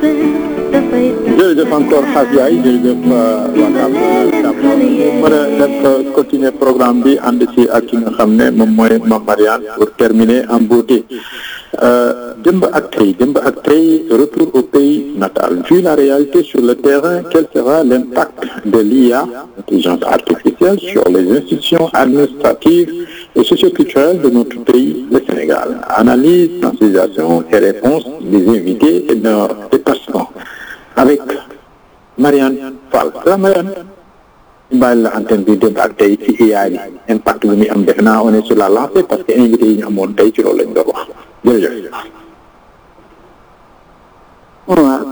jërëjëf encore Xaas Yaay jërëjëf waa Dame Dame mën a def continuer programme bi ànd ci ak ki nga xam ne moom mooy Mame Mariane pour terminer en beauté démb ak tey démb ak tey retour au pays natal vu la réalité sur le terrain quel sera l'impact de l'IA intelligence artificielle sur les institutions administratives et socioculturelles de notre pays le Sénégal analyse sensibilisation et réponse des invités et de leurs déplacements avec Mariane Fall la Mariane bàyyi la antenne bi démb ak tey ci IA bi impact bi muy am defe naa on est sur la lancée parce que invité yi ñu amoon tey ci loolu lañ doon wax jërëjëf. waaw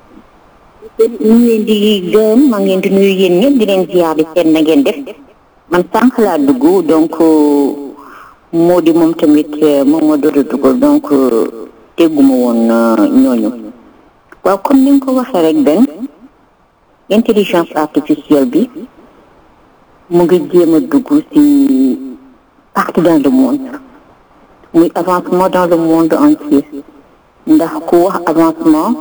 ñu ngi leen di gërëm maa ngi leen di nuyu yéen ñëpp di leen ziar di seen na ngeen def man sànq laa dugg donc moo di moom tamit moom moo doon dugg donc dégguma woon ñooñu waaw comme ni nga ko waxee rek benn intelligence artificielle bi mu ngi jéem a dugg ci partout dans le monde muy avancement dans le monde entier ndax ku wax avancement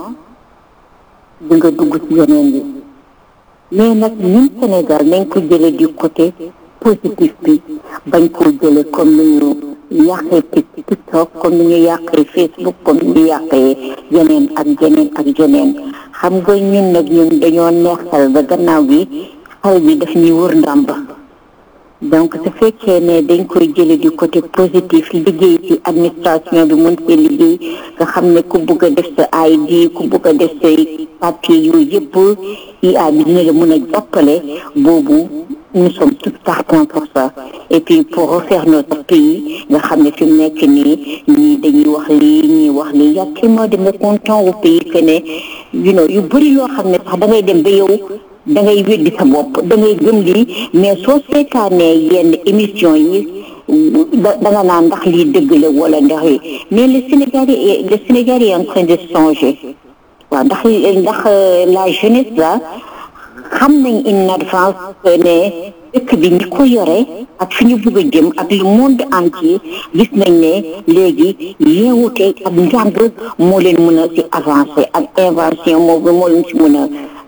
di nga dugg ci yeneen yi mais nag ñun Sénégal nañ ko jële du côté positif bi bañ koo jële comme ni ñu yàqee TikTok comme ni ñu yàqee Facebook comme ni ñu yàqee yeneen ak yeneen ak yeneen xam nga ñun nag ñun dañoo neexal ba gannaaw bi xale bi daf ñuy wër ndàmb donc su fekkee ne dañ koy jële du côté positif liggéey ci administration bi mun see liggéey nga xam ne ku bugg a def sa ID ku bugg a def say papier yooyu yëpp IA bi dina la mën a jàppale boobu nous sommes tous partants pour ça et puis pour refaire notre pays nga xam ne fi mu nekk nii ñii dañuy wax lii ñii wax lii y a tellement de mécontents au pays que ne you know yu bëri yoo xam ne sax da ngay dem ba yow da ngay weddi sa bopp da ngay gëm lii mais soo seetaanee yenn émission yi da da nga naan ndax lii dëgg la wala ndax yi mais le Sénégal est le Sénégal est en train de changer waaw ndax ndax la jeunesse là xam nañ in advance que ne dëkk bi ñi ko yore ak fi ñu bëgg a jëm ak le monde entier gis nañ ne léegi yeewute ak njàng moo leen mën a ci avancer ak invention moo moo leen ci mën a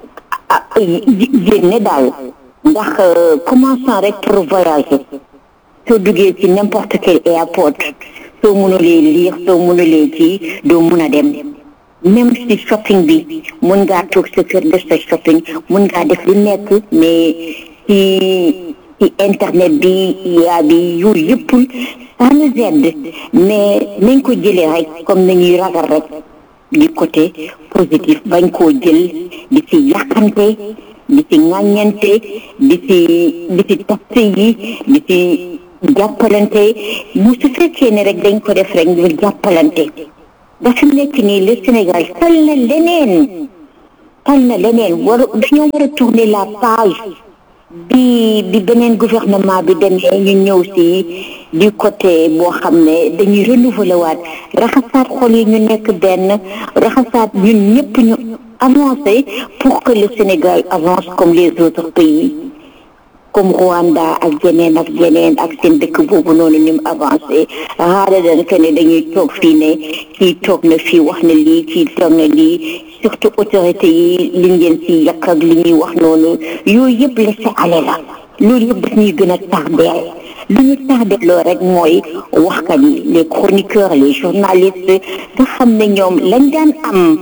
génne daal ndax commençant rek pour voyager soo duggee ci n'importe quel airport soo mënulee lire soo mënulee kii doo mun a dem même si shopping bi mun ngaa toog sa kër def sa shopping mun ngaa def lu nekk mais ci ci internet bi yaa bi yooyu yëpp ça nous aide mais nañ ko jëlee rek comme nañuy ragal rek du côté positif bañ koo jël di ci yàqante di ci ŋàññante di ci di ci taxe yi di ci jàppalante mu su fekkee ne rek dañ ko def rek ngir jàppalante dafa nekk nii le Sénégal tal na leneen tal na leneen war dañoo war a tourner la page bi bi beneen gouvernement bi demee ñu ñëw si du côté boo xam ne dañuy renouveler waat raxasaat xol yi ñu nekk benn raxasaat ñun ñëpp ñu avancer pour que le Sénégal avance comme les autres pays comme Rwanda ak yeneen ak yeneen ak seen dëkk boobu noonu ni mu avancé raada dan que ne dañuy toog fii ne kii toog na fii wax na lii kii toog na lii surtout autorité yi li ngeen si yàq ak li ñuy wax noonu yooyu yëpp laisser aller la loolu yëpp daf ñuy gën a tardeel li ñu tardeeloo rek mooy waxkat yi les chroniqueurs les journalistes nga xam ne ñoom lañ daan am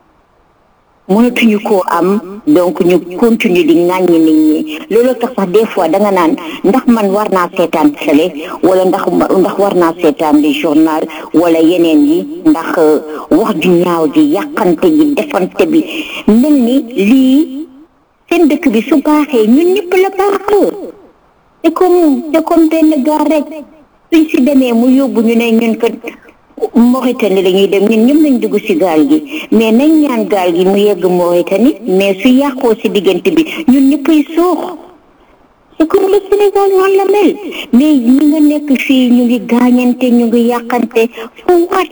mënatuñu koo am donc ñu continue di ŋàññi nit ñi loolu tax sax des fois da nga naan ndax man war naa seetaan télé wala ndax ndax war naa seetaan les journal wala yeneen yi ndax wax ju ñaaw ji yàqante ji defante bi mel ni lii seen dëkk bi su baaxee ñun ñëpp la baax c'est comme c'est comme benn gaar rek suñ si demee mu yóbbu ñu ne ñun ko Mauritanie la ñuy dem ñun ñëpp nañ dugg ci gaal gi mais nañ ñaan gaal gi mu yegg Mauritanie mais su yàqoo ci diggante bi ñun ñëppay suux c'est comme le Sénégal noonu la mel mais ñi nga nekk fii ñu ngi gaañante ñu ngi yàqante for what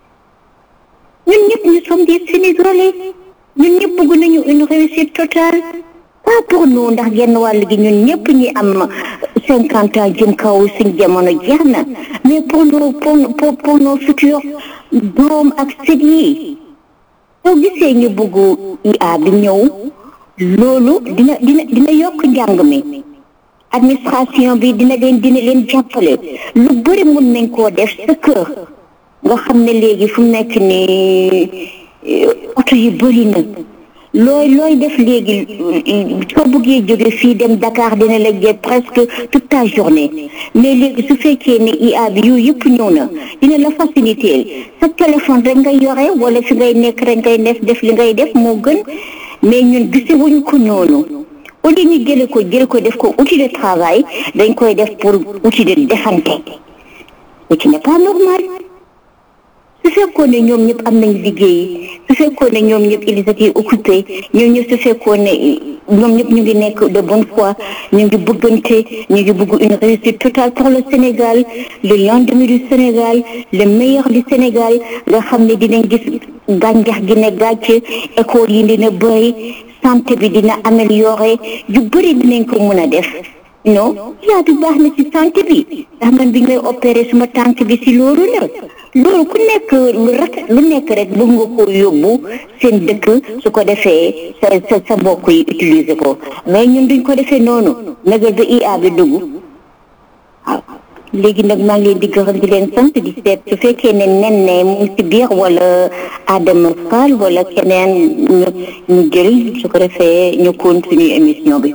ñun ñëpp ñu sommes des Sénégalais ñun ñëpp bëgg nañu une réussite totale pas pour nous ndax genn wàll gi ñun ñëpp ñi am cinquante ans jëm kaw suñ jamono jeex na mais pour nos pour pour pour nos futurs doom ak sët yi soo gisee ñu bugg IA bi ñëw loolu dina dina dina yokk njàng mi administration bi dina leen dina leen jàppale lu bëri mun nañ koo def sa kër nga xam ne léegi fu mu nekk nii oto yi bëri na looy looy def léegi soo bëggee jóge fii dem Dakar dina la jël presque toute ta journée mais léegi su fekkee ne IA bi yooyu yëpp ñëw na dina la faciliter sa téléphone rek ngay yore wala fi ngay nekk rek ngay def def li ngay def moo gën mais ñun gisewuñ ko noonu au lieu ñu jële ko jël ko def ko outil de travail dañ koy def pour outil de defante ce qui n'est pas normal su fekkoon ne ñoom ñëpp am nañ liggéey su fekkoon ne ñoom ñëpp ils étaient occupés ñoom ñëpp su fekkoon ne ñoom ñëpp ñu ngi nekk de bonne foi ñu ngi bëggante ñu ngi bëgg une réussite totale pour le Sénégal le lendemain du Sénégal le meilleur du Sénégal nga xam ne dinañ gis gàncax gi ne gàcce école yi dina bëri santé bi dina amélioré yu bëri dinañ ko mën a def non yaa bi baax na ci santé bi ndax man bi ngay opéré suma tànk bi si loolu la loolu ku nekk lu rek lu nekk rek bëgg nga ko yóbbu seen dëkk su ko defee sa sa sa mbokk yi utiliser ko mais ñun duñ ko defee noonu nagal ba IA bi dugg waaw léegi nag maa ngi leen di gërëm di leen sant di seet su fekkee ne nen ne mu ngi si biir wala Adama Fall wala keneen ñu ñu jël su ko defee ñu continuer émission bi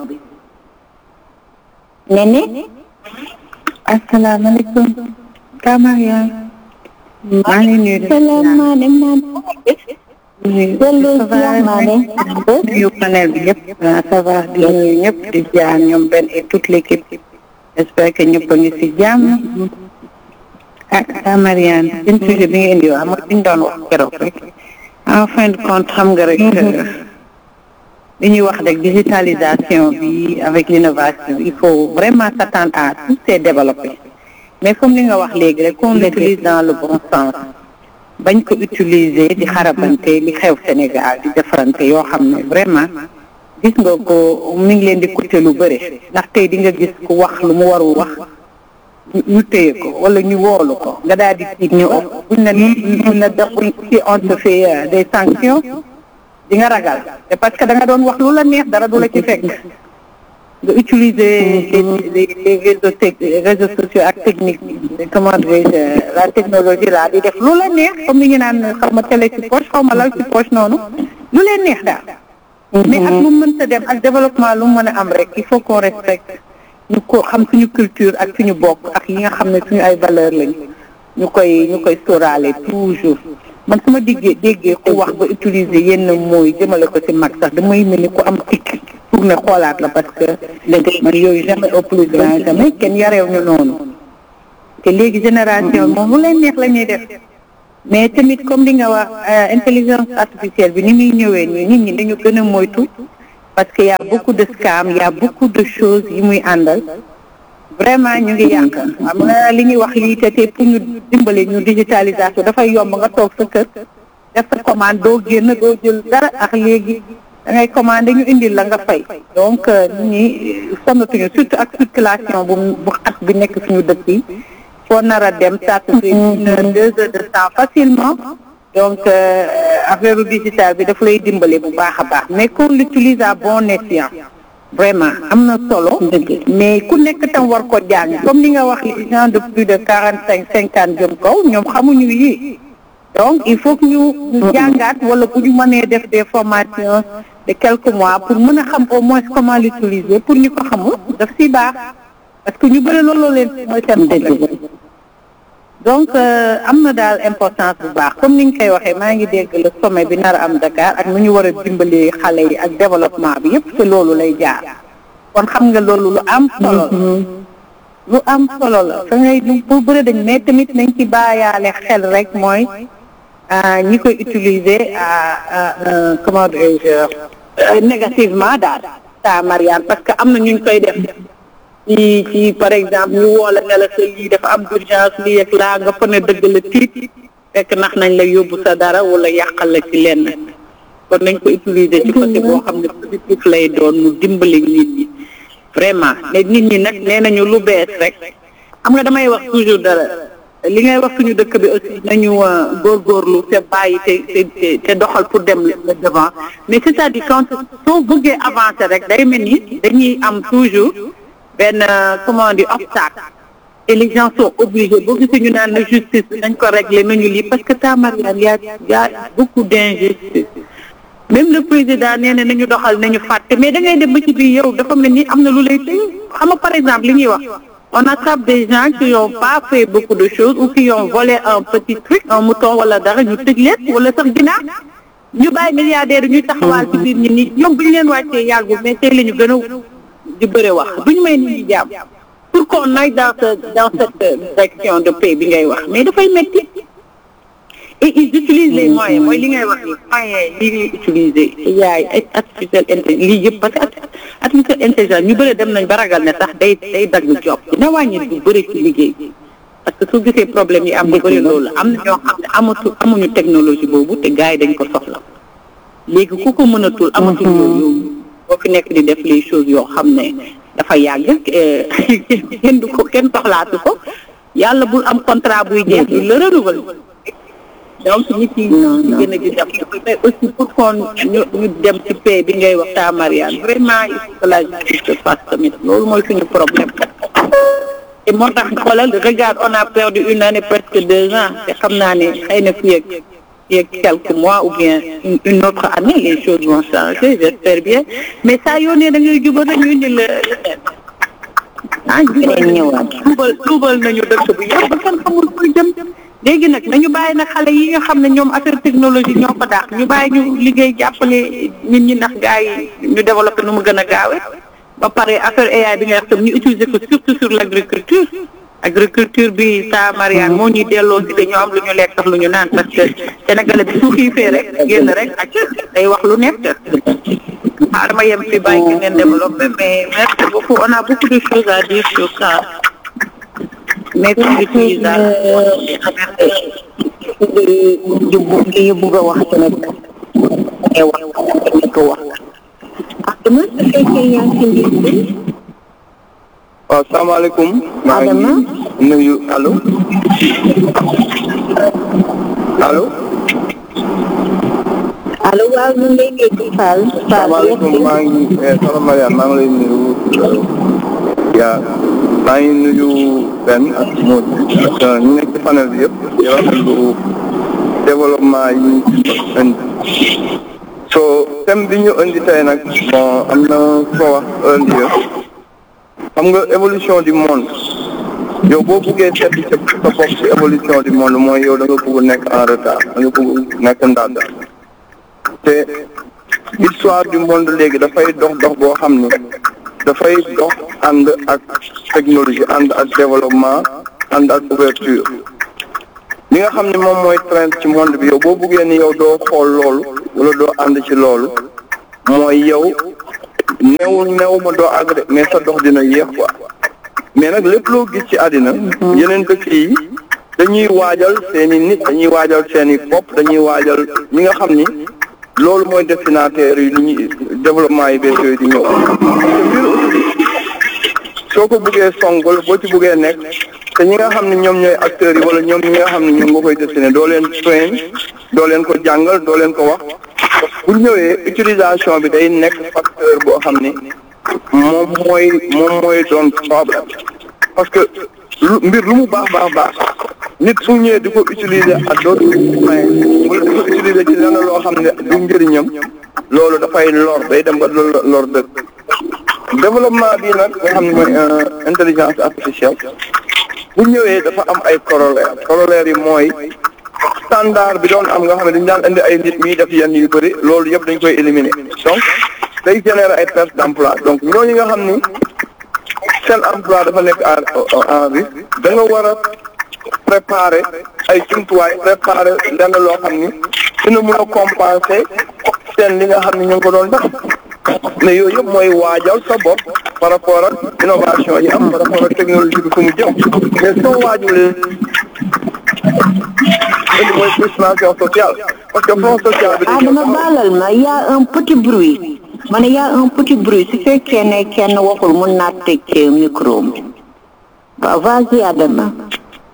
nene asalaamaaleykum Kamaria maa ngi nuyu de salaamaaleykum maam dellu salaamaale nuyu panel bi yëpp ça va di nuyu ñëpp di jaar ñoom benn et toute l'équipe j'espère que ñëpp a ngi si jàmm ah Kamaria seen sujet bi nga indi wax mooy li ñu doon wax keroog rek en fin de compte xam nga rek li ñuy wax rek digitalisation bi avec l'innovation il faut vraiment s'attendre à tout c'est développé mais comme li nga wax léegi rek qu'on l'utilise dans le bon sens bañ ko utiliser di xarabante li xew Sénégal di defarante yoo xam ne vraiment gis nga ko mi ngi leen di coûter lu bëri ndax tey di nga gis ku wax lu mu warul wax ñu téye ko wala ñu woolu ko nga daal di tiit ñu buñ na buñ na def si on te fait des sanctions di nga ragal te parce que da nga doon wax lu la neex dara du la ci fekk nga utiliser les les réseaux tec réseaux sociaux ak technique comment dirais-je la technologie là di def lu la neex comme ni ñu naan xaw ma télé ci poche xaw ma lal ci poche noonu lu leen neex daal mais ak lu mënta dem ak développement lu mën a am rek il faut qu'on respecte ñu ko xam suñu culture ak suñu bokk ak yi nga xam ne suñu ay valeur lañu ñu koy ñu koy sóoraale toujours man su ma déggee déggee ku wax ba utiliser yenn mooy jëmale ko ci mag sax damay mel ni ku am tikk pour ne xoolaat la parce que man yooyu jamais au plus grand jamais kenn yareew ñu noonu te léegi génération moom lu leen neex la ñuy def mais tamit comme li nga wax intelligence artificielle bi ni muy ñëwee nii nit ñi dañu gën a moytu parce que y a beaucoup de scam y a beaucoup de choses yi muy àndal vraiment ñu ngi yàq xam nga li ñuy wax lii te te pour ñu dimbale ñu digitalisation dafay yomb nga toog sa kër def sa commande doo génn doo jël dara ak léegi da ngay commandé ñu indil la nga fay donc nit ñi sonnatuñu surtout ak circulation bu bu xat bi nekk suñu dëkk yi foo nar a dem ça te fait une heure deux heures de temps facilement donc affaire digital bi daf lay dimbale bu baax a baax mais qu'on l'utilise à bon escient vraiment am na solo mais ku nekk tam war ko jàng comme ni nga wax les gens de plus de quarante cinq cinquante jëm kaw ñoom xamuñu yi donc il faut que ñu jàngaat wala bu ñu mënee def des formations de quelques mois pour mën a xam au moins comment l'utiliser pour ñu ko xamul daf si baax parce que ñu bëri looloo leen mooy seen problème donc am na daal importance bu baax comme ni ñu koy waxee maa ngi dégg le sommet bi nar a am Dakar ak nu ñu war a dimbalee xale yi ak développement bi yëpp te loolu lay jaar kon xam nga loolu lu am solo la lu am solo la fa ngay bu bëri dañ mais tamit nañ ci bàyyaale xel rek mooy ñi koy utiliser comment dirais-je négativement daal ta Marianne parce que am na ñu koy def ci ci par exemple ñu woo la ne la sa lii dafa am urgence lii ak laa nga fa ne dëgg la tiit fekk nax nañ la yóbbu sa dara wala yàqal la ci lenn kon nañ ko utiliser ci côté boo xam ne positif lay doon mu dimbali nit ñi vraiment mais nit ñi nag nee nañu lu bees rek xam nga damay wax toujours dara li ngay wax suñu dëkk bi aussi nañu góorgóorlu te bàyyi te te te doxal pour dem le devant mais c'est-à-dire quand soo bëggee avancer rek day mel ni dañuy am toujours benn comment dire obstacle et les gens sont obligés boo gisee ñu naan la justice nañ ko régler nañu lii parce que Mariane y a y a beaucoup d'injustice même le président nee na nañu doxal nañu fàtte mais da ngay dem ba ci biir yow dafa mel ni am na lu lay tëj xam nga par exemple li ñuy wax on attrape des gens qui n'ont pas fait beaucoup de choses ou qui ont volé un petit truc un mouton wala dara ñu tëj leen wala sax ginaar ñu bàyyi milliardaires yi ñuy taxawaal ci biir ñi ni ñoom bu ñu leen wàccee yàggul mais tey la ñu gën a di bëre wax duñu may nit ñi jàmm pour qu'on aille dans ce dans cette direction de paix bi ngay wax mais dafay métti et ils utilisent les moyens mooy li ngay wax ni moyens yi ñuy utiliser yaay ay artificiel intelligence lii yëpp parce que artificiel intelligence ñu bëri dem nañ ba ragal ne sax day day dagg job dina wàññi du bëri ci liggéey parce que su gisee problème yi am bu bëri loolu am na ñoo xam ne amatu amuñu technologie boobu te gars yi dañ ko soxla léegi ku ko mënatul amatul loolu boo fi nekk di def les choses yoo xam ne dafa yàgg kenn du ko kenn soxlaatu ko yàlla bul am contrat buy jeex du la renouveler donc nit yi ci gën a di def mais aussi pour qu'on ñu ñu dem ci paix bi ngay wax ta Mariane vraiment il faut que la justice se fasse tamit loolu mooy suñu problème te moo tax xoolal regarde on a perdu une année presque deux ans te xam naa ne xëy na fii ak fii ak quelques mois ou bien une autre année les choses vont changer j'espère bien mais saa yoo ne da ngay jubal rek ñu indi la leneen ah jubal ñëwaat jubal jubal nañu dëkk bi yëpp ba kenn xamul koy jëm léegi nag nañu bàyyi nag xale yi nga xam ne ñoom affaire technologie ñoo ko daax ñu bàyyi ñu liggéey jàppale nit ñi ndax gars yi ñu développé nu mu gën a gaawe ba pare affaire AI bi nga wax tam ñu utiliser ko surtout sur l' agriculture agriculture bi sa Mariane moo ñuy delloo si dañoo am lu ñu lekk tax lu ñu naan parce que sénégalais bi su xiifee rek génn rek ak day wax lu nekk ah dama yem fi bàyyi ngeen développé mais merci beaucoup on a beaucoup de choses à dire sur ça mais li ñu bugg a wax tamit ngay wax tamit ko wax Adama su fekkee yaa ngi ci mbir bi waaw salaamaaleykum maa Adama ngi nuyu allo allo allo waaw ñu ngi lay dégg Fall Fall salaamaaleykum maa ngi soxna Mariane maa ngi lay nuyu yaa maa ngi nuyu Ben ak Modou ak ñu nekk ci panel bi yëpp di rafetlu développement yi ñu indi so thème bi ñu indi tey nag bon am na ko wax earlier xam nga évolution du monde yow boo buggee seet sa sa bopp ci évolution du monde mooy yow da nga bëgg nekk en retard da nga bëgg nekk ndànd te histoire du monde léegi dafay dox dox boo xam ni dafay dox ànd ak technologie ànd ak développement ànd ak ouverture li nga xam ne moom mooy trend ci monde bi yow boo buggee ni yow doo xool loolu wala doo ànd ci loolu mooy yow newul new ma doo àgg de mais sa dox dina yéex quoi mais nag lépp loo gis ci àddina yeneen dëkk yi dañuy waajal seen i nit dañuy waajal seen i bopp dañuy waajal ñi nga xam ni loolu mooy destinataire yi li ñuy développement yi bees yooyu di ñëw soo ko buggee song wala boo ci buggee nekk te ñi nga xam ne ñoom ñooy acteurs yi wala ñoom ñi nga xam ne ñoom nga koy destiné doo leen train doo leen ko jàngal doo leen ko wax bu ñëwee utilisation bi day nekk facteur boo xam ne moom mooy moom mooy doon problème parce que lu mbir lu mu baax baax baax nit su ñëwee di ko utiliser ak d'autres moyens wala di ko utiliser ci lenn loo xam ne du njëriñam loolu dafay lor day dem ba lor lor dëkk développement bi nag nga xam ne mooy intelligence artificielle bu ñëwee dafa am ay corollaire corollaire yi mooy standard bi doon am nga xam ne dañu daan indi ay nit ñuy def yenn yu bëri loolu yëpp dañ koy éliminer donc day générer ay perte d'emploi donc ñooñu nga xam ni seen emploi dafa nekk en en risque da nga war a préparer ay jumtuwaay préparer lenn loo xam ni dina mun a compenser seen li nga xam ni ñu ngi ko doon def mais yooyu yëpp mooy waajal sa bopp par rapport ak innovation yi am par rapport ak technologie bi fu mu jëm mais soo waajulee indi mooy frustration sociale parce que fonds social bi Adama baalal ma y a un petit bruit ma ne y a un petit bruit su fekkee ne kenn waxul mun naa tëj micro bi waaw vas-y Adama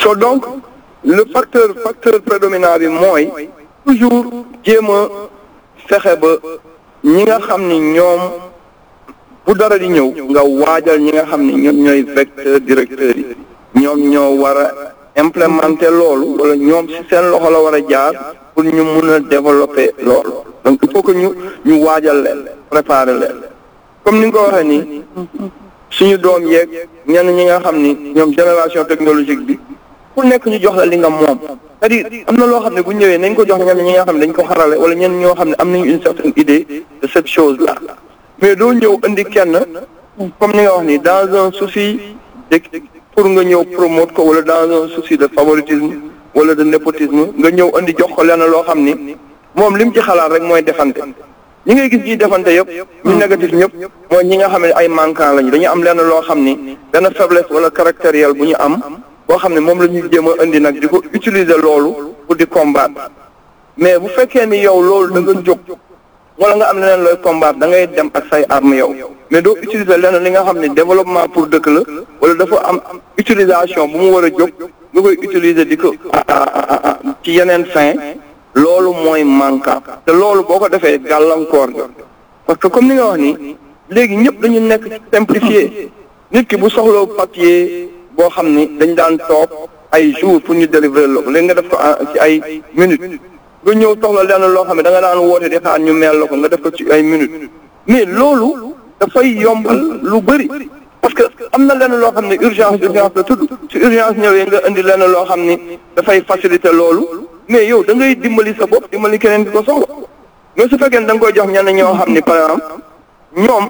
so donc le facteur facteur prédominant bi mooy toujours jéem a fexe ba ñi nga xam ni ñoom bu dara di ñëw nga waajal ñi nga xam ni ñoom ñooy vecteur directeurs yi ñoom ñoo war a implémenter loolu wala ñoom ci seen loxo la war a jaar pour ñu mun a développer loolu donc il faut que ñu ñu waajal leen préparer leen comme ni nga ko waxee nii suñu doom yeeg ñenn ñi nga xam ni ñoom génération technologique bi ku nekk ñu jox la li nga moom c'est-à-dire am na loo xam ne bu ñëwee nañ ko jox ñenn ñi nga xam ne dañ ko xarale wala ñenn ñoo xam ne am nañu une certaine idée de cette chose là mais doo ñëw indi kenn comme ni nga wax ni dans un souci de pour nga ñëw promote ko wala dans un souci de favoritisme wala de népotisme nga ñëw indi jox ko lenn loo xam ni moom lim ci xalaat rek mooy defante ñi ngay gis ñuy defante yëpp ñu négatif ñëpp mooy ñi nga xam ne ay manquant lañu dañu am lenn loo xam ni benn faiblesse wala caractériel bu ñu am boo xam ne moom la ñuy jéem a indi nag di ko utiliser loolu pour di combattre mais bu fekkee ni yow loolu da nga jóg wala nga am leneen looy combattre da ngay dem ak say arme yow mais doo utiliser leneen li nga xam ne développement pour dëkk la wala dafa am utilisation bu mu war a jóg nga koy utiliser di ko ci yeneen fin loolu mooy manquant te loolu boo ko defee gàllankoor ga parce que comme ni nga wax ni léegi ñëpp dañu nekk simplifié nit ki bu soxloo papier boo xam ni dañ daan toog ay jours pour ñu délivrer la ko léegi nga def ko ci ay minutes nga ñëw soxla lenn loo xam ne da nga daan woote di xaar ñu meel la ko nga def ko ci ay minutes mais loolu dafay yombal lu bëri parce que am na lenn loo xam ne urgence urgence la tudd ci urgence ñëwee nga indi lenn loo xam ni dafay faciliter loolu mais yow da ngay dimbali sa bopp dimbali keneen di ko soxla mais su fekkee da nga koy jox ñenn ñoo xam ni par exemple ñoom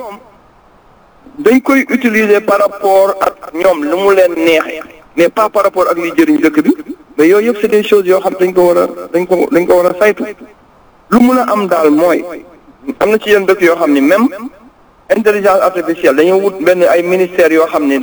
dañ koy utiliser par rapport ak ñoom lu mu leen neexee mais pas par rapport ak liy jëriñ dëkk bi mais yooyu yëpp c'est des choses yoo xam dañ ko war a dañ ko dañ ko war a saytu lu mun a am daal mooy am na ci yenn dëkk yoo xam ni même intelligence artificielle dañoo wut benn ay ministères yoo xam ni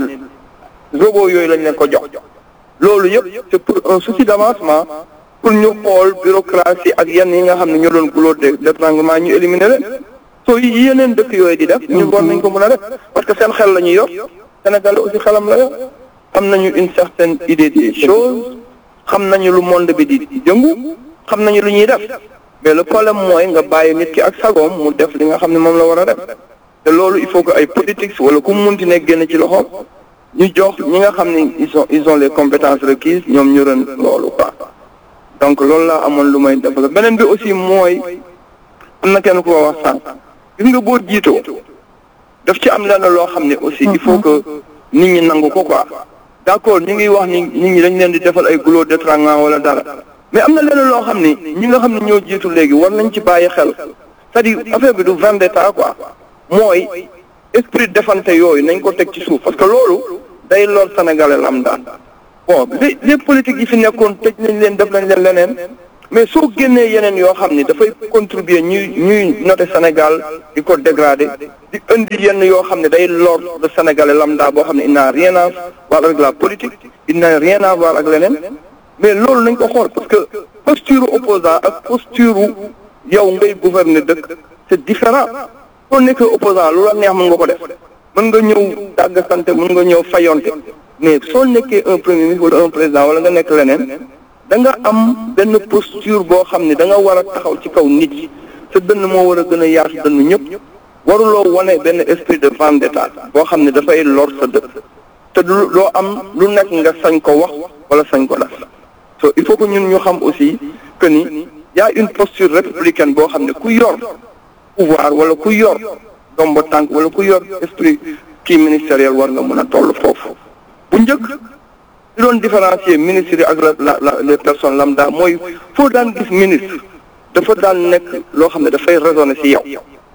robot yooyu lañ leen ko jox loolu yëpp c'est pour un souci d'avancement pour ñu xool bureaucratie ak yenn yi nga xam ne ñoo doon goulot d'étranglement ñu éliminer leen soo yi yeneen dëkk yooyu di def ñu war nañ ko mën a def parce que seen xel la ñuy yor Sénégal aussi xelam la yor am nañu une certaine idée des choses xam nañu lu monde bi di jëngu xam nañu lu ñuy def mais le problème mooy nga bàyyi nit ki ak sagoom mu def li nga xam ne moom la war a def te loolu il faut que ay politiques wala ku mu munti nekk génn ci loxoom ñu jox ñi nga xam ne ils ont ils ont les compétences requises ñoom ñu ren loolu quoi donc loolu laa amoon lu may développé beneen bi aussi mooy am na kenn ku ko wax sànq gis nga boo jiitoo daf ci am lenn loo xam ne aussi il faut que nit ñi nangu ko quoi d'accord ñu ngi wax ni nit ñi dañ leen di defal ay goulot d'étranglement wala dara mais am na lenn loo xam ni ñi nga xam ne ñoo jiitu léegi war nañ ci bàyyi xel c'est-à-dire affaire bi du vendetta quoi mooy esprit defante yooyu nañ ko teg ci suuf parce que loolu day lor sénégalais lambda bon les les politiques yi fi nekkoon tëj nañ leen def nañ leen leneen mais soo génnee yeneen yoo xam ni dafay contribuer ñuy ñuy noter Sénégal di ko dégrader di indi yenn yoo xam ne day lor le sénégalais lambda boo xam ne il n'a rien à voir avec la politique il n'a rien à voir ak leneen mais loolu nañ ko xool parce que posture opposant ak posture yow ngay gouverner dëkk c'est différent soo nekkee opposant lu la neex mën nga ko def mën nga ñëw dàgg sante mën nga ñëw fayonte mais soo nekkee un premier ministre wala un président wala nga nekk leneen da nga am benn posture boo xam ne da nga war a taxaw ci kaw nit yi sa dënn moo war a gën a yaatu dënn ñëpp waruloo wane benn esprit de vendetta boo xam ne dafay lor sa dëkk te du loo am lu nekk nga sañ ko wax wala sañ ko def so il faut que ñun ñu xam aussi que ni y a une posture républicaine boo xam ne ku yor pouvoir wala ku yor dombo tànk wala ku yor esprit kii ministériel war nga mën a toll foofu bu njëkk li doon différencier ministre yi ak la la les personnes lambda mooy foo daan gis ministre dafa daan nekk loo xam ne dafay raisonner ci yow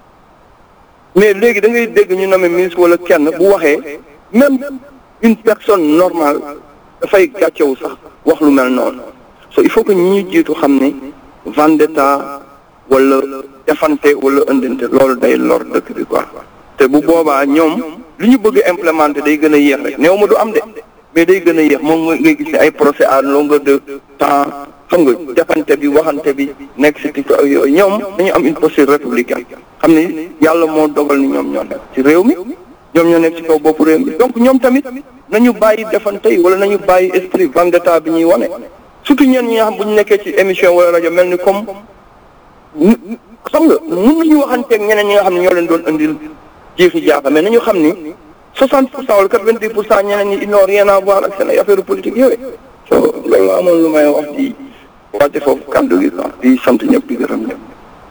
mais léegi da ngay dégg ñu nommé ministre wala kenn bu waxee même une personne normale dafay gàccewu sax wax lu mel noonu so il faut que ñi ñu jiitu xam ne vendetta wala defante wala ëndante loolu day lor dëkk bi quoi te bu boobaa ñoom li ñu bëgg implémenter day gën a yéex rek néew ma du am de mais day gën a yéex moom ngay gis ne ay procès à longueur de temps xam nga defante bi waxante bi nekk si tiktok ak yooyu ñoom dañu am une posture républicaine xam ni yàlla moo dogal ni ñoom ñoo nekk ci réew mi ñoom ñoo nekk ci kaw bopp réew mi donc ñoom tamit nañu bàyyi defante yi wala nañu bàyyi esprit vendetta bi ñuy wane surtout ñeen ñi nga xam bu ñu nekkee ci émission wala rajo mel ni comme xam nga mun nañu waxanteeg ñeneen ñi nga xam ne ñoo leen doon indil jiixi jaaxa mais nañu xam ni 60 pour cent wala 90 pour cent ñeneen ñi ils n'ont rien à voir ak seen ay affaire politique yooyu so loolu la amoon lu may wax di wàcce foofu kàddu gi quoi di sant ñëpp di gërëm ñëpp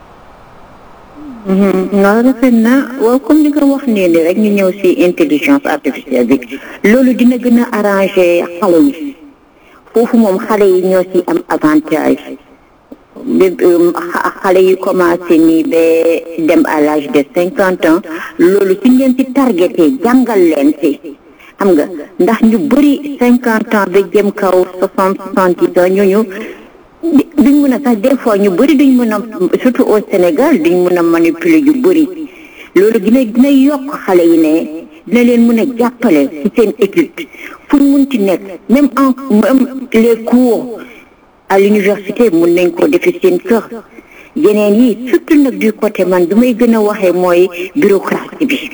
waaw rafet na waaw comme li nga wax nee ni rek ñu ñëw si intelligence artificielle bi loolu dina gën a arrangé xale yi foofu moom xale yi ñoo si am avantage bi xale yi commencé nii ba dem à l'âge de cinquante ans loolu si ngeen si targeté jàngal leen si xam nga ndax ñu bëri cinquante ans ba jëm kaw soixante soixante-dix ans ñooñu duñ mën a sax des fois ñu bëri duñ mën a surtout au Sénégal duñ mën a manipuler yu bëri loolu dina dina yokk xale yi ne dina leen mën a jàppale ci seen étude fu ñu mun ci nekk même en même les cours à l'université mun nañ ko defi seen kër yeneen yi surtout nag du côté man bi may gën a waxee mooy bureaucratie bi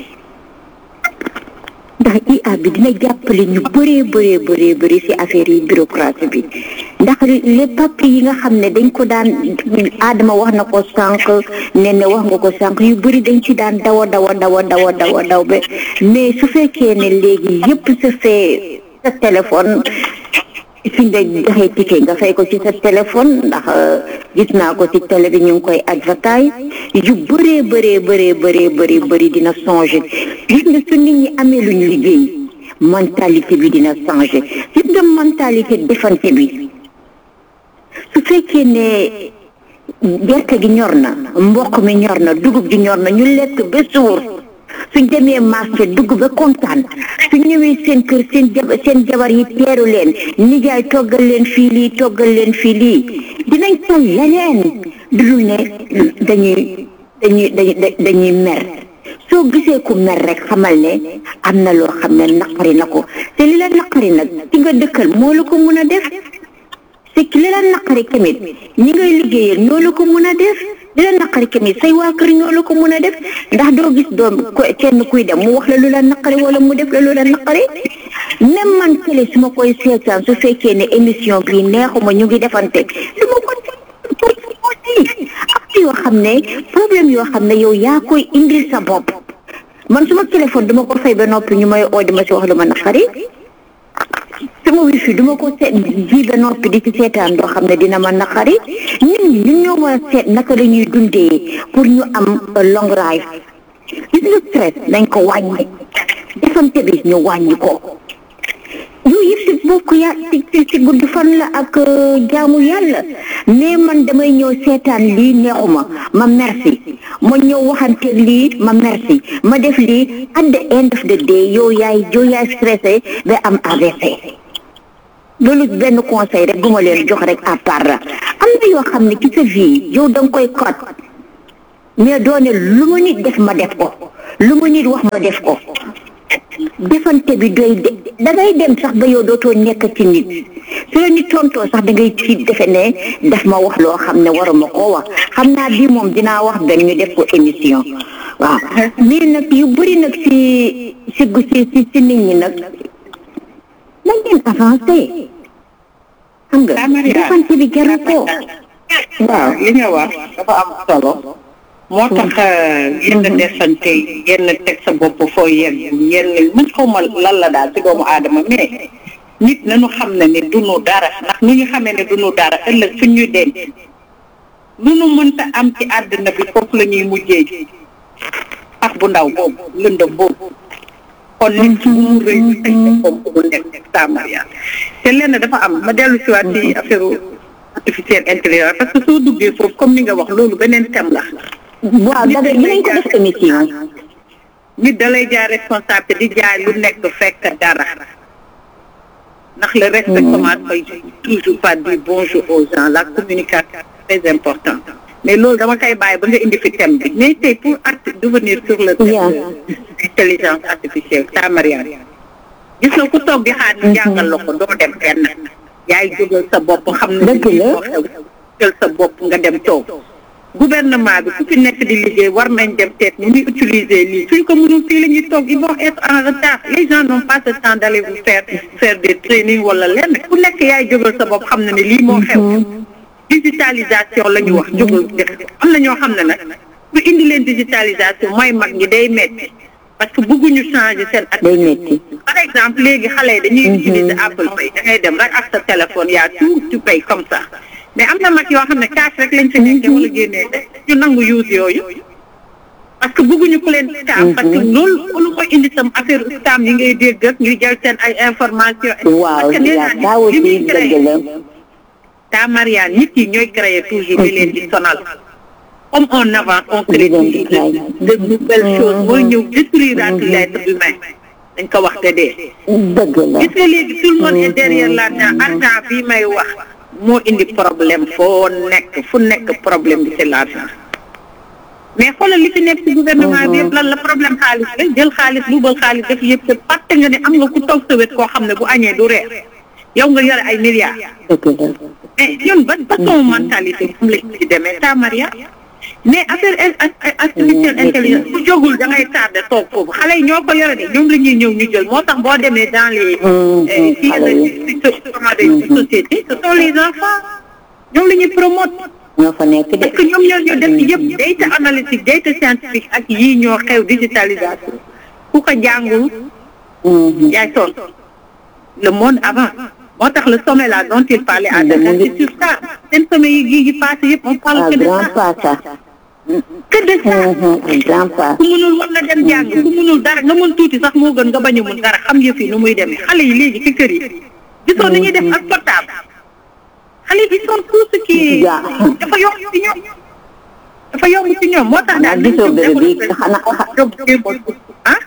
ndax IA bi dina jàppale ñu bëree bëree bëree bëri ci affaire yi bureaucratie bi ndax les papiers yi nga xam ne dañ ko daan Adama wax na ko sànq ne ne wax nga ko sànq yu bëri dañ ci daan dawa dawa dawa dawa dawa daw ba mais su fekkee ne léegi yëpp se fait sa téléphone fi nga joxee ticket nga fay ko ci sa téléphone ndax gis naa ko ci télé bi ñu ngi koy advertise yu bëree bëree bëree bëree bëri bëri dina changer gis nga su nit ñi amee lu ñu liggéey mentalité bi dina changer gis nga mentalité defante bi su fekkee ne gerte gi ñor na mboq mi ñor na dugub gi ñor na ñu lekk ba suur suñ demee marché dugg ba kontaan suñ ñëwee seen kër seen jab seen jabar yi teeru leen nijaay toggal leen fii lii toggal leen fii lii dinañ tal leneen dudul ne dañuy dañuy dañuy dañuy mer soo gisee ku mer rek xamal ne am na loo xam ne naqari na ko te li la naqari nag ci nga dëkkal moo la ko mun a def te li la naqari tamit ñi ngay liggéeyal ñoo la ko mun a def li la naqari tamit say waa kër ñoo la ko mun a def ndax doo gis doom kenn kuy dem mu wax la lu la naqari wala mu def la lu la naqari même man télé su ma koy seetaan su fekkee ne émission bi neexuma ñu ngi defante su ma ko aussi am yoo xam ne problème yoo xam ne yow yaa koy indil sa bopp man suma téléphone duma ko fay ba noppi ñu may oo di ma si wax lu ma naqari sama wifi duma ko seet ji ba noppi di ci seetaan doo xam ne dina ma naqari nit ñi ñun ñoo war a seet naka la ñuy dundee pour ñu am long life gis nga stress nañ ko wàññi defante bi ñu wàññi ko yooyu yëpp si bokk ya ci ci gudd fan la ak jaamu yàlla mais man damay ñëw seetaan lii neexuma ma merci ma ñëw waxante lii ma merci ma def lii at the end of the day yow yaay yow yaay stressé ba am AVC loolu benn conseil rek bu ma leen jox rek à part la am na yoo xam ne ci sa vie yow da nga koy kot mais doone lu ma nit def ma def ko lu ma nit wax ma def ko defante bi doy de dangay dem sax ba yow dootoo nekk ci nit su la nit tontoo sax da ngay ci defe ne daf ma wax loo xam ne waruma koo wax xam naa bii moom dinaa wax benn ñu def ko émission waaw mais nag yu bëri nag si si si si nit ñi nag nañ leen avancé xam nga defante bi jaru ko waaw li nga wax dafa am solo moo tax yenn defante yenn teg sa bopp foo yegg yenn man xaw ma lan la daal ci doomu aadama mais nit nañu xam ne ne dunu dara ndax nu ñu xamee ne dunu dara ëllëg suñ ñu denc lu nu mënta am ci àddina bi foofu la ñuy mujjee ak bu ndaw boobu lëndëm boobu kon nit bu mu rëy teg sa bopp bu nekk Samaria te lenn dafa am ma dellu si waat ci affaire artificielle intelligence parce que soo duggee foofu comme ni nga wax loolu beneen thème la waaw da dinañ ko def émission nit da lay jaay responsable di jaay lu nekk fekk dara ndax le respect commence par toujours par dire bonjour aux gens la communication très importante mais loolu dama koy bàyyi ba nga indi fi thème bi mais tey pour art devenir sur le thème intelligence artificielle ta Mariane gis nga ku toog di xaar ñu jàngal la ko doo dem fenn yaay jógal sa bopp xam ne dëgg la jël sa bopp nga dem toog gouvernement bi ku fi nekk di liggéey war nañ dem seet nu muy utiliser lii suñ ko mënul fii la ñuy toog ils vont être en retard les gens n'ont pas ce temps d'aller vous faire faire des trainings wala lenn ku nekk yaay jógal sa bopp xam na ne lii moo xew digitalisation la ñu wax jógal am na ñoo xam ne nag bu indi leen digitalisation mooy mag ñi day metti parce que bëgguñu changer seen day metti par exemple léegi xale yi dañuy utiliser Apple Pay da ngay dem rek ak sa téléphone yaa tout tu pay comme ça mais am na mag yoo xam ne cash rek lañ fi nekk wala génnee ñu nangu use yooyu parce que bëgguñu ku leen scam parce que loolu lu koy indi tam affaire scam yi ngay dégg ak ñuy jël seen ay information waaw parce que nee yaa naa taa li muy aussi créé dëgg la taa Marianne nit yi ñooy créer toujours di leen di sonal comme on avance on crée Di leen di toujours de de nouvelles choses mooy ñëw détruire l'être humain dañ ko wax te dee dëgg la gis nga léegi tout le monde est derrière l'argent argent bii may wax moo indi problème foo nekk fu nekk problème bi c'est l'argent mais xoolal li fi nekk ci gouvernement bi yëpp lan la problème xaalis la jël xaalis luubal xaalis def yëpp te fàtte nga ne am nga ku toog sa wet koo xam ne bu añee du reer yow nga yore ay milliards dëgg la mais ñun ba façon mentalité fu lañ ci demee ta Maria mais affaire artificielle intelligence bu jógul da ngay tardé toog foofu xale yi ñoo ko yore de ñoom la ñuy ñëw ñu jël moo tax boo demee dans les ci xale yi yenn société ce sont les enfants ñoom la ñuy promote ñoo fa nekk de parce que ñoom ñoo ñoo def yëpp data analytique data scientifique ak yii ñoo xew digitalisation ku ko jàngul yaay sonn le monde avance moo tax le sommet là dont il parlait à Dakar c'est sur ça seen sommet yi yi yi passé yëpp on parle un que de grand ça pas ça que de ça un grand pas ku mënul war na dem jàng ku mënul dara nga mën tuuti sax moo gën nga bañ a mën dara xam yëf yi nu muy demee xale yi léegi ci kër yi gisoo ni ñuy def ak portable xale yi ils sont tout ce qui Ja. dafa yomb ci ñoom dafa yomb ci ñoom moo tax daal gisoo bërëb bi xanaa ah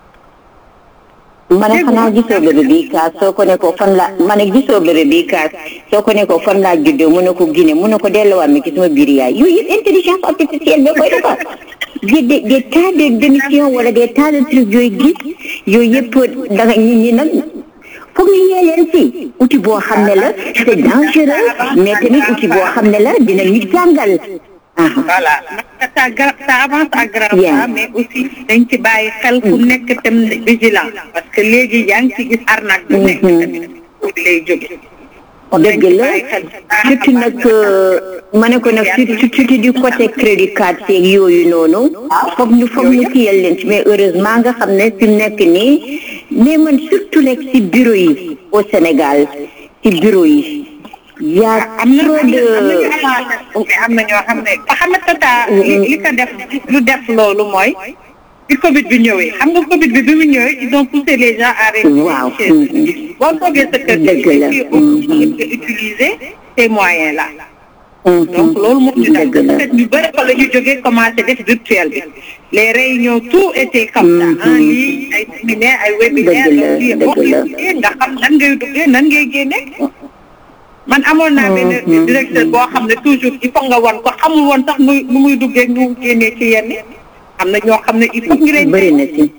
ma ne xanaa gisoo bërëb bi kaas soo ko ne ko fan la ma ne gisoo bërëb bi kaas soo ko ne ko fan laa juddoo mu ne ko Guinée mu ne ko delluwaat mi ci sama biir yaay yooyu yëpp intelligence artificielle ba koy defar des des des tas de d'émissions wala des tas de trucs yooyu gis yooyu yëpp da nga nit ñi nag foog ñu yee leen si outil boo xam ne la c'est dangereux mais tamit outil boo xam ne la dina ñu jàngal ah voilà ndax ça gra ça avance à grand Bien. pas mais aussi dañ ci bàyyi xel ku nekk tam vigilant parce que léegi yaa ngi ci gis arnaque bu nekk tamit foofu lay jóge dëgg la surtout nag ma ne ko nag surtout surtout du côté crédit card seeg yooyu noonu foog ñu foog ñu kiyal leen ci mais heureusement nga xam ne fi mu nekk nii mais man surtout nekk ci bureau yi au Sénégal ci bureau yi y a am na trop am de na am na ñoo xam ne ba xam ne tata li li ko def lu def loolu mooy bi Covid bi ñëwee xam nga Covid bi bi mu ñëwee ils ont poussé les gens à rester Waaw. chez eux. boo toogee sa kër Dëgg la. gi nga utiliser ces moyens là donc loolu moo ñu def Dëgg la. peut-être ñu bëri fa la ñu jógee commencé def virtuel bi les réunions tout était comme ça en ligne ay séminaire ay webinaire Dëgg la, donc lii dëgg boo la. duggee nga xam nan ngay duggee nan ngay génne man amoon naa benn directeur boo xam ne toujours il faut nga wan ko xamul woon sax nu nu muy duggee nu mu génnee ci yenn am na ñoo xam ne il faut ñu leen bëri na ci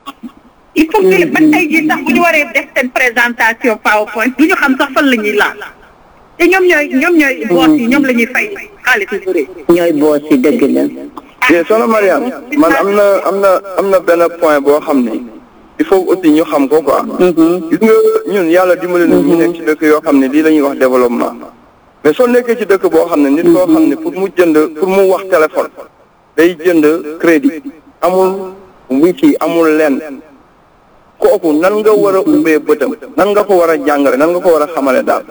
il faut que ba tey jii sax bu ñu waree def seen présentation PowerPoint du ñu xam sax fan la ñuy laal te ñoom ñooy ñoom ñooy boss yi ñoom la ñuy fay xaalis yu bëri. ñooy boos yi dëgg la bien soxna Mariam man am na am na am na benn point boo xam ne il faut aussi ñu xam ko quoi. gis nga ñun yàlla dimbali na ñu nekk ci dëkk yoo xam ne lii la ñuy wax développement mais soo nekkee ci dëkk boo xam ne nit koo xam ne pour mu jënd pour mu wax téléphone day jënd crédit amul wiki amul lenn kooku nan nga war a ubbee bëtam nan nga ko war a jàngale nan nga ko war a xamale daal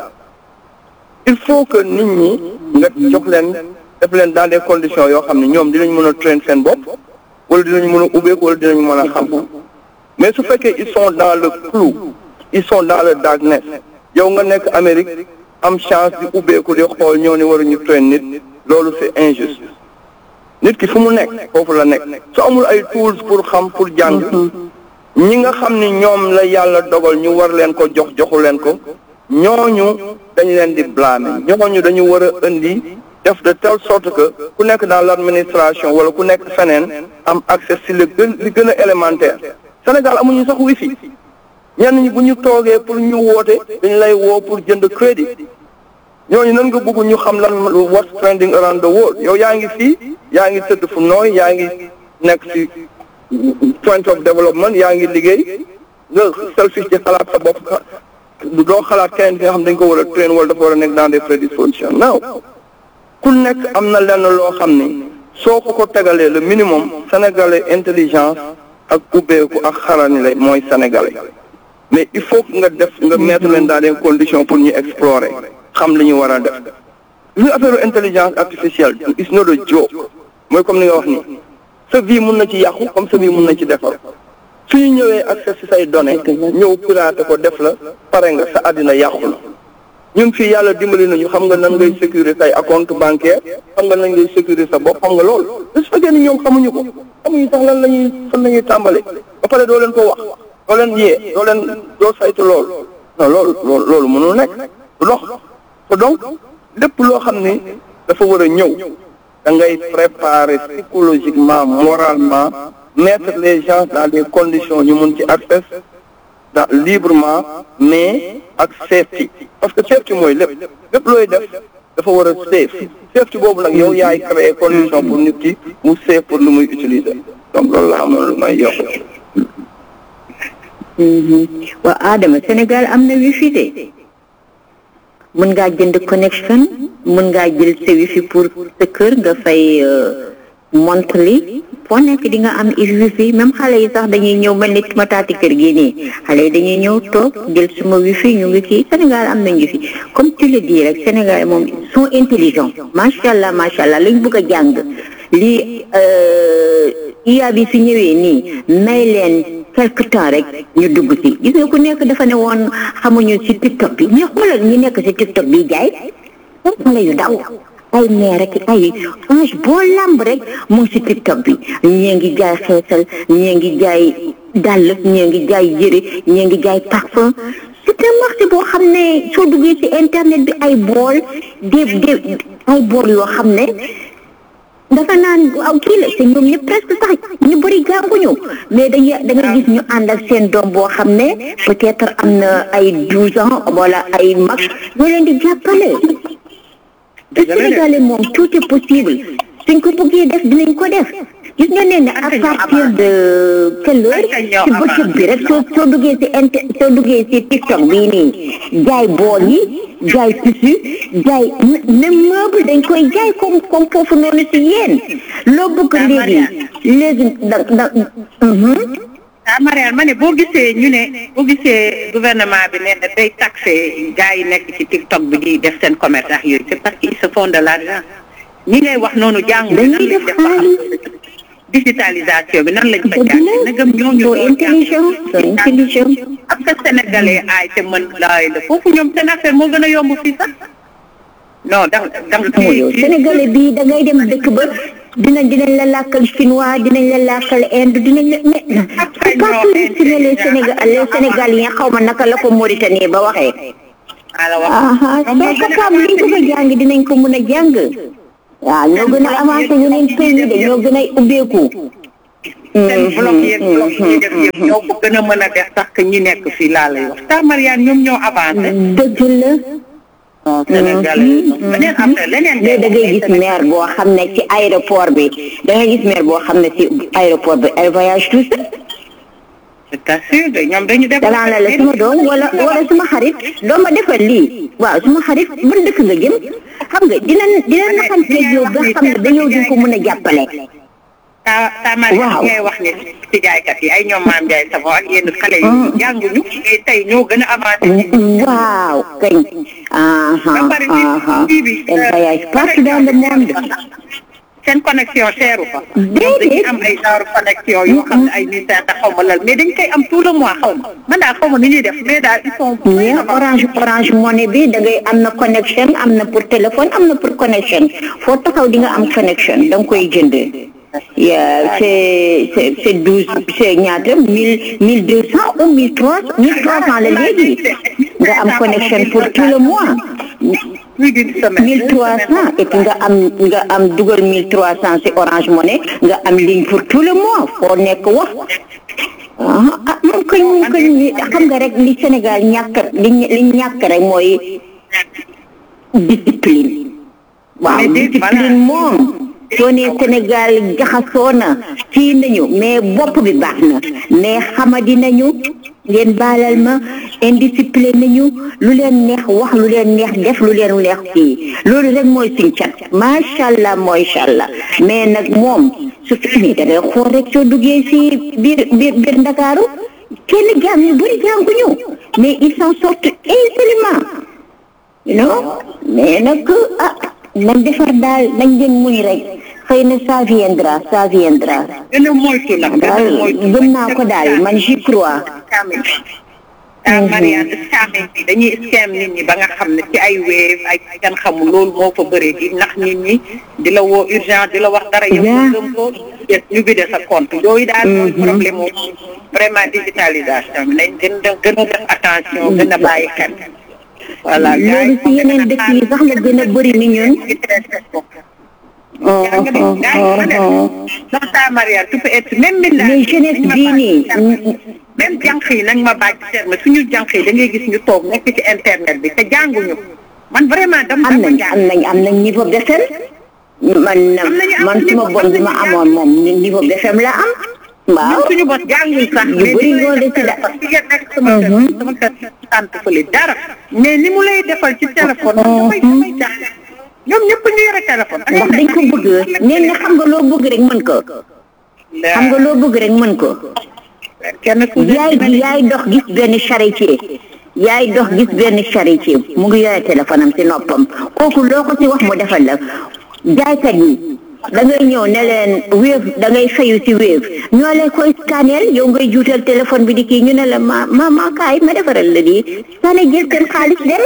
il faut que nit ñi nga jox leen def leen dans des conditions yoo xam ne ñoom dinañ mën a train seen bopp wala dinañ mën a ubbeeku wala dinañ mën a xam mais su fekkee ils sont dans le flou ils sont dans le darkness yow nga nekk Amérique am chance di ubbeeku di xool ñoo ni waruñu train nit loolu c'est injuste nit ki fu mu nekk foofu la nekk su amul ay tools pour xam pour jàng ñi nga xam ni ñoom la yàlla dogal ñu war leen ko jox joxu leen ko ñooñu dañu leen di blâmer ñooñu dañu war a indi def de telle sorte que ku nekk dans l'administration wala ku nekk feneen am accès si le gën li gën a élémentaire Sénégal amuñu sax wifi ñenn ñi bu ñu toogee pour ñu woote dañu lay woo pour jënd crédit ñooñu nan nga bëgg ñu xam lan what's trending around the world yow yaa ngi fii yaa ngi tëdd fu nooy yaa ngi nekk ci point of development yaa ngi liggéey nga selfish ci xalaat sa bopp du doo xalaat keneen ki nga xam dañ ko war a train wala dafa war a nekk dans des prédispositions non ku nekk am na lenn loo xam ni soo ko ko tegalee le minimum sénégalais intelligence ak ubbeeku ak xarani lay mooy sénégalais mais il faut que nga def nga mettre leen dans des conditions pour ñu explorer xam li ñu war a def li affaire intelligence artificielle is not a joke mooy comme ni nga wax ni sa vie mun na ci yàqu comme sa vie mun na ci defar su ñu ñëwee accès si say données ñëw pirater ko def la pare nga sa àddina yàqu na ñun fii yàlla dimbali nañu xam nga nan ngay sécuriser say compte bancaire xam nga nan ngay sécuriser sa bopp xam nga loolu su fekkee ni ñoom xamuñu ko xamuñu sax lan la ñuy fan la ñuy tàmbale ba pare doo leen ko wax doo leen yee doo leen doo saytu loolu non loolu loolu loolu mënul nekk du dox te donc lépp loo xam ni dafa war a ñëw da ngay préparer psychologiquement moralement mettre les gens dans des conditions ñu mun ci accès dans librement mais ak safety parce que safety mooy lépp lépp looy def dafa war a safe safety boobu nag yow yaay créer condition pour nit ki mu safe pour lu muy utiliser donc loolu la amoon lu may yokk waaw Adama Sénégal am na wifi de mën ngaa jënd connexion mën ngaa jël sa wifi pour sa kër nga fay monthly foo nekk di nga am wifi même xale yi sax dañuy ñëw mel ni ma taati kër gi nii xale yi dañuy ñëw toog jël suma wifi ñu ngi kii Sénégal am nañ wifi comme tu le dis rek Sénégal moom sont intelligents macha allah macha allah lañ bëgg a jàng lii IA bi su ñëwee nii may leen quelque temps rek ñu dugg ci gis nga ku nekk dafa ne woon xamuñu ci TikTok bi mais xoolal ñi nekk ci TikTok bi jaay comme xale yu daw ay meer rek ay ange boo lamb rek mu ngi ci TikTok bi ñii ngi jaay xeesal ñii ngi jaay dàll ñii ngi jaay yëre ñii ngi jaay parfum c'est un marché boo xam ne soo duggee ci internet bi ay bool de de ay bool yoo xam ne dafa naan aw kii la te ñoom ñëpp presque sax ñu bëri jànguñu mais dañuy da nga gis ñu ànd ak seen doom boo xam ne peut-être am na ay douze ans wala ay mag ñoo leen di jàppale te Sénégalais moom tout est possible suñ ko bëggee def dinañ ko def gis nga ne ne à partir de quelle heure ci bëccëg bi rek soo soo duggee si inter soo duggee si TikTok bii nii jaay bool yi jaay tissu jaay même meuble dañ koy jaay comme comme foofu noonu si yéen loo bëgg léegi léegi da da ah Mariane ma ne boo gisee ñu ne boo gisee gouvernement bi nee na day taxé gars yi nekk ci TikTok bi di def seen commerce ak yooyu c'est parce qu'ils se font de l'argent ñi ngay wax noonu jàngu dañuy def xaalis digitalisation bi nan lañ ko jàngee nagam ñooñu soo intelligent soo intelligent ak sa sénégalais aay te mën laay la foofu ñoom seen affaire moo gën a yomb fii sax non da da moo yow sénégalais bi da ngay dem dëkk ba dinañ dinañ la làkkal chinois dinañ la làkkal inde dinañ la mais c'est pas que ne les sénégal les sénégaliens xaw ma naka la ko Mauritanie ba waxee ala wax aha soo capable liñ bëgg a jàng dinañ ko mën a jàng waaw ñoo gën a avancé yeneen pays yi de ñoo gën a ubbeeku seen blog yeeg blog yi def yëpp ñoo ko gën a mën a def sax que ñi nekk fii laa lay wax ta Mariane ñoom ñoo avancé dëgg la non sénégalais beneen affaire leneen mais da ngay gis maire boo xam ne ci aéroport bi da ngay gis maire boo xam ne ci aéroport bi ay voyage tout ça je t'assure de ñoom dañu def danaa la la suma doom wala wala suma xarit doo ma defal lii waaw suma xarit ban dëkk nga jëm xam nga dina dina naxanteeg yow ba xam ne da yow di ko mën a jàppale ta ta Mariane Waaw. ngay wax ne ci jaaykat yi ay ñoom maam Ndiaye Savon ak yenn xale yi jànguñu mais tey ñoo gën a avancé waaw kañ aha ba pare aha kii bi elle voyage partout dans le monde seen connexion seeru fa ñoom dañuy am ay genre connexion yoo xam ne ay mille cinq cent xaw ma lal mais dañ koy am tout le mois xaw ma man daal xaw ma ni ñuy def mais daal ils sont mais orange orange money bi da ngay am na connexion am na pour téléphone am na pour connexion foo taxaw di nga am connexion da nga koy jënd yeah, c'est c'est c'est douze c'est ñaata mille mille deux cent ou mille trois mille trois cent la léegi nga am connexion pour tout le mois plus d'une semaine mille trois cent et puis nga am nga am dugal mille trois cent ci orange money nga am ligne pour tout le mois foo nekk wax ah ah moom kañ moom kañ li xam nga rek li Sénégal ñàkk li li ñàkk rek mooy discipline waaw Mais déet, discipline moom soo nee Sénégal jaxasoo na fii nañu mais bopp bi baax na mais xamadi nañu ngeen baalal ma indiscipline nañu lu leen neex wax lu leen neex def lu leen neex fii loolu rek mooy suñ cat macha allah macha allah mais nag moom su fekkee da ngay xool rek soo duggee si biir biir biir Ndakaaru kenn jaam ñu bëri jànguñu mais ils s'en sortent aisément you know mais nag ah nañ defar daal nañ leen muñ rek xëy na ça viendra ça viendra gën a moytu nag gën a daal moytu gëm naa ko daal man j'y crois scamming bi ah Mariane scamming bi dañuy scam nit ñi ba nga xam ne ci ay wave ay kan xamul loolu moo fa bëri di nax nit ñi di la woo urgent di la wax dara yow nga gëm ko ñu bide sa compte yooyu daal mooy problème moom vraiment digitalisation bi nañ gën a gën a def attention gën a bàyyi xel voilà loolu si yeneen dëkk yi sax la gën a bëri ni ñun oh, yaa ngi oh, yaa ngi oh, ko def oh. ndax saa Mariane tu peux être même mbindaan mais jeunesse bii nii même jànq yi nañ ma baaj terme suñu jànq yi da ngay gis ñu toog nekk ci internet bi te jànguñu man vraiment dama am dama nañ jàng am nañ am nañ niveau BFM man Am nañu am man suma niveau- bon bi ma amoon moom niveau BFM la am waaw ñun suñu bos jànguñ sax Yu mais bëri ni mu ñoo lay de ci da- defal ci nga nekk sama kër sama kër sant fële dara mais ni mu lay defal ci téléphone damay damay jàng ñoom ñëpp ñu yore téléphone da ngay ndax dañ ko nekk- bëgg nee na xam nga loo bëgg rek mën ko xam nga loo bëgg rek mën ko kenn ku ne yaay gi yaay dox gis benn charretier yaay dox gis benn charretier mu ngi yore téléphone am si noppam kooku loo ko si wax mu defal la jaaykat yi da ngay ñëw ne leen wéef da ngay fayu si wéef ñoo lay koy scanner yow ngay juutal téléphone bi di kii ñu ne la ma ma ma kaay ma defaral la di scanner jël seen xaalis dem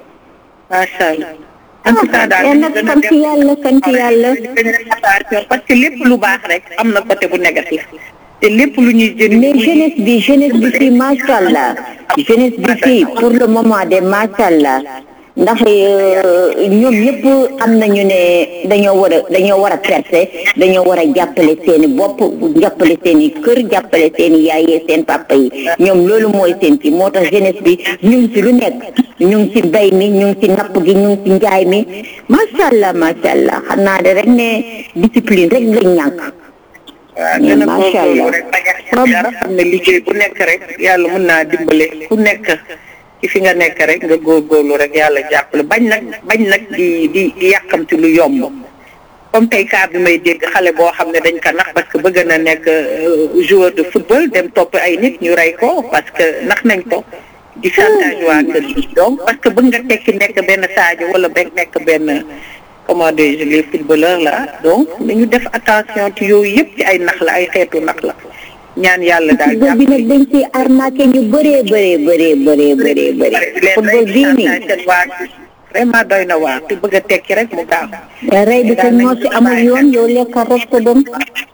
macha allah en tout cas daal yal nag sant yàlla sant yàlla attention parce que lépp lu baax rek am na côté bu négatif te lépp lu ñuy jëriñ mais jeunesse bi jeunesse bi fii macha allah jeunesse bi fii pour le moment de macha allah ndax euh, ñoom ñëpp am nañu ne dañoo war a dañoo war a percer dañoo war a jàppale seen i bopp jàppale seen i kër jàppale seen i yaay yi seen papa yi ñoom loolu mooy seen kii moo tax jeunesse bi ñu ngi ci lu nekk ñu ngi ci mbay mi ñu ngi ci napp gi ñu ngi ci njaay mi macha allah macha allah xam naa de rek ne discipline rek lañ ñàkk. waaw gën a macha allah. góorgóorlu rek bañ a xeeb dara xam ne liggéey bu nekk rek yàlla mën naa dimbale ku nekk ci fi nga nekk rek nga góorgóorlu rek yàlla jàppale bañ nag bañ nag di di di yàkkamti lu yomb comme tey cas bi may dégg xale boo xam ne dañ ko nax parce que bëgg na nekk euh, joueur de football dem topp ay nit ñu rey ko parce que nax nañ ko di chantage waa kër gi donc parce que bëgg nga tekki nekk benn Sadio wala benn nekk benn comment dirais-je les footballeurs là donc nañu def attention ci yooyu yëpp ci ay nax la ay xeetu nax la ñaan yàlla daal football bi nag dañ ci arnaqué ñu bëree bëree bëree bëree bëree bëri football bii nii vraiment doy na waar te bëgg a tekki rek mu gaaw rey bi ko moo si amul yoon yow lekkal rek ko dem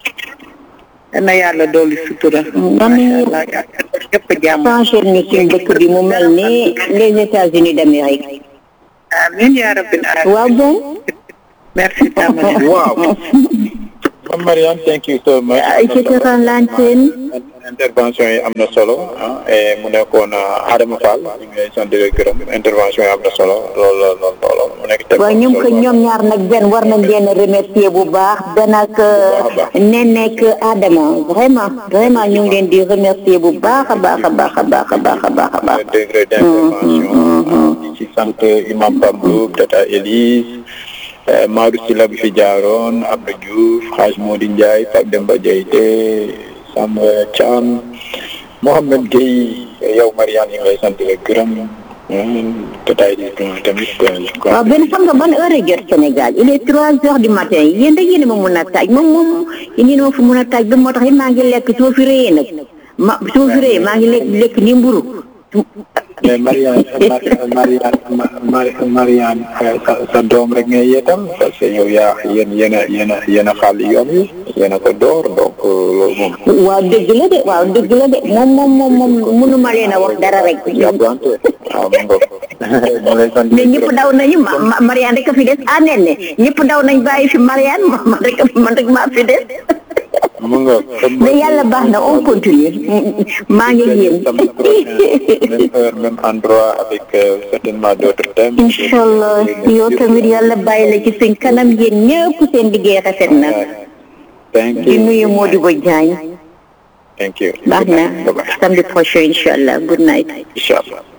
na yàlla dooli sutura man macha allah yëpp jàmm changer ni suñ dëkk bi mu mel ni les États-Unis d'Amérique amiin yaa rabbil aalamiin waaw bon merci Tamara Wow. Mame Mariane, thank you so much. ci Kër Lantine intervention yi am na solo ah et mu nekkoon ah, Adama Fall ñu ngi lay sant di la gërëm intervention yi am na solo lool lool lool lool mu nekk thème waaw bu am ñoom ko solo. ñoom ñaar nag benn war nañ leen a remercier bu baax benn ak ne nekk Adama vraiment vraiment ñu ngi leen di remercier bu baax a baax a baax a baax a baax a baax a baax degré d'intervention di ci sant imam Pablo Tata Elise eh, Maodo Sylla bi fi jaaroon Abdou Diouf Hadj Mody Ndiaye Pape Demba Diayte Sam Thiam Mohamed Gueye yow Mariane ñu ngi lay sant di la gërëm Tata Elise tamit je crois waaw benn xam nga ban heure a jot Sénégal il est trois heures du matin yéen da yéen a ma mun a taaj moom moom yéen a ma fi mun a taaj ba moo tax it maa ngi lekk su ma fi rëyee nag ma su ma fi rëyee maa ngi lekk lekk ni mburu mais Mariane Mariane Mariane Mariane sa sa doom rek ngay yeetal parce que yow yaa yéen yéen a yéen a yéen a xaal yoon wi yéen a ko door donc loolu moom waaw dëgg la de waaw dëgg la de moom moom moom moom mënuma leen a wax dara rek yàggante waaw mu ngoog ñu lay sant mais ñëpp daw nañu ma ma- Mariane rek a fi des ah nee ne ñëpp daw nañ bàyyi fi Mariane ma man rek man rek maa fi des mu nga mais yàlla baax na on continue maa ngi yéen samedi prochain même heure même endroit avec euh, certainement d'autres thèmes inchallah yow tamit yàlla bàyyi la ci seen kanam yéen ñëpp seen liggéey rafet na thank di you nuyu Modibo Diagne thank you baax na Bye-bye. samedi prochain inchallah good night Inshallah